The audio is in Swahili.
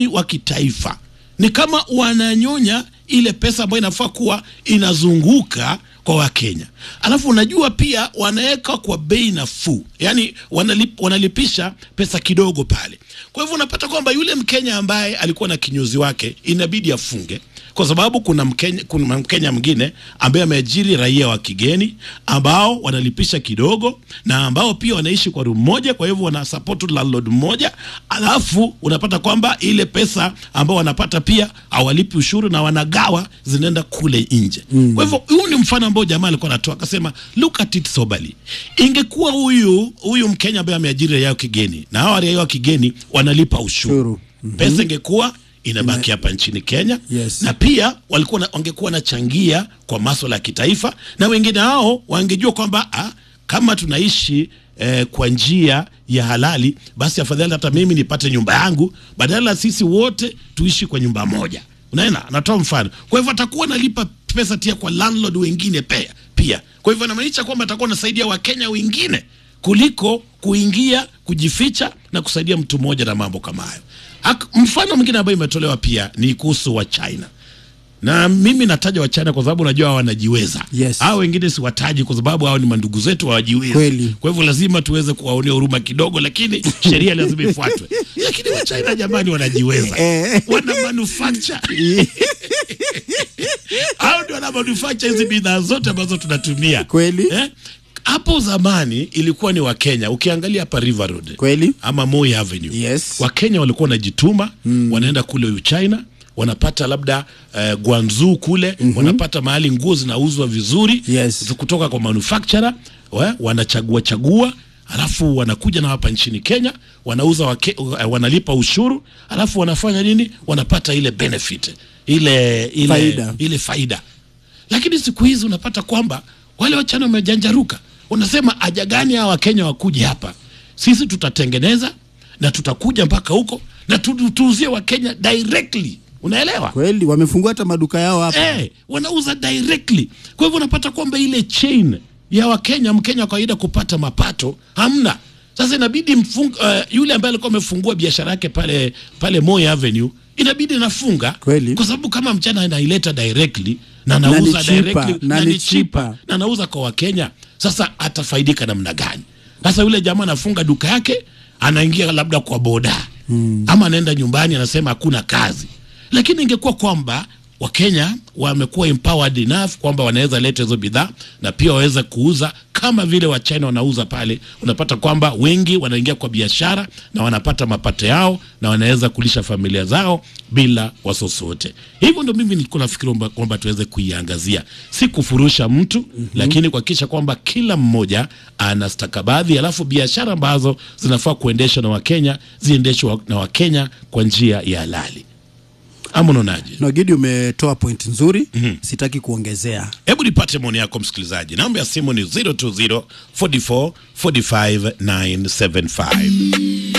wa kitaifa ni kama wananyonya ile pesa ambayo inafaa kuwa inazunguka kwa Wakenya. Alafu unajua pia wanaweka kwa bei nafuu, yaani wanalip, wanalipisha pesa kidogo pale. Kwa hivyo unapata kwamba yule Mkenya ambaye alikuwa na kinyozi wake inabidi afunge kwa sababu kuna Mkenya, kuna Mkenya mwingine ambaye ameajiri raia wa kigeni ambao wanalipisha kidogo na ambao pia wanaishi kwa room moja, kwa hivyo wana support landlord mmoja, alafu unapata kwamba ile pesa ambao wanapata pia hawalipi ushuru na wanagawa zinaenda kule nje. Mm. Kwa hivyo huu ni mfano ambao jamaa alikuwa anatoa akasema, look at it soberly. Ingekuwa huyu huyu Mkenya ambaye ameajiri raia wa kigeni na hawa raia wa kigeni wanalipa ushuru, Ushuru. mm -hmm. pesa ingekuwa inabaki hapa nchini Kenya Yes. na pia walikuwa na, wangekuwa wanachangia kwa maswala ya kitaifa, na wengine hao wangejua kwamba ah, kama tunaishi eh, kwa njia ya halali, basi afadhali hata mimi nipate nyumba yangu badala sisi wote tuishi kwa nyumba moja. Unaona, natoa mfano. Kwa hivyo atakuwa analipa pesa tia kwa landlord wengine pia pia. Kwa hivyo inamaanisha kwamba atakuwa anasaidia Wakenya wengine kuliko kuingia kujificha na kusaidia mtu mmoja na mambo kama hayo. Ak- Mfano mwingine ambayo imetolewa pia ni kuhusu wa China na mimi nataja wa China kwa sababu najua hao wanajiweza. Yes. Hao wengine siwataji kwa sababu hao ni mandugu zetu hawajiwezi. Kweli. Kwa hivyo lazima tuweze kuwaonea huruma kidogo, lakini sheria lazima ifuatwe. Lakini wa China jamani, wanajiweza, Eh. wana manufacture hao ndio wana manufacture hizi bidhaa zote ambazo tunatumia Kweli. eh? Hapo zamani ilikuwa ni Wakenya, ukiangalia hapa River Road Kweli. ama Moi Avenue Yes. Wakenya walikuwa wanajituma mm. wanaenda kule Uchina wanapata labda uh, Guangzhou kule mm -hmm. wanapata mahali nguo zinauzwa vizuri Yes. zi- kutoka kwa manufacturer wa, wanachagua chagua alafu wanakuja na hapa nchini Kenya wanauza wake, uh, wanalipa ushuru alafu wanafanya nini wanapata ile benefit ile ile Faida. ile faida lakini siku hizi unapata kwamba wale wachana wamejanjaruka wanasema haja gani hawa wakenya wakuje hapa sisi tutatengeneza na tutakuja mpaka huko na tu- tuuzie wakenya directly unaelewa Kweli wamefungua hata maduka yao hapa. eh, wanauza directly. Kwa hivyo unapata kwamba ile chain ya Wakenya, Mkenya wa kawaida kupata mapato hamna. Sasa inabidi mfung, uh, yule ambaye alikuwa amefungua biashara yake pale pale Moi Avenue inabidi nafunga Kweli. kwa sababu kama mchana anaileta directly na ni anauza cheaper, directly na na ni ni cheaper cheaper. na anauza kwa Wakenya, sasa atafaidika namna gani? Sasa yule jamaa anafunga duka yake, anaingia labda kwa boda hmm. ama anaenda nyumbani, anasema hakuna kazi. Lakini ingekuwa kwamba Wakenya wamekuwa empowered enough kwamba wanaweza leta hizo bidhaa na pia waweza kuuza kama vile Wachina wanauza pale, unapata kwamba wengi wanaingia kwa biashara na wanapata mapato yao na wanaweza kulisha familia zao bila wasiwasi wote. Hivyo ndo mimi nilikuwa nafikiri kwamba- kwamba tuweze kuiangazia, si kufurusha mtu mm-hmm. lakini kuhakikisha kwamba kila mmoja ana stakabadhi, alafu biashara ambazo zinafaa kuendeshwa na Wakenya ziendeshwe wa- na Wakenya kwa njia ya halali. Ama unaonaje? Nogidi umetoa point nzuri sitaki kuongezea. Hebu nipate maoni yako msikilizaji. Namba ya simu ni 020 44 45 975.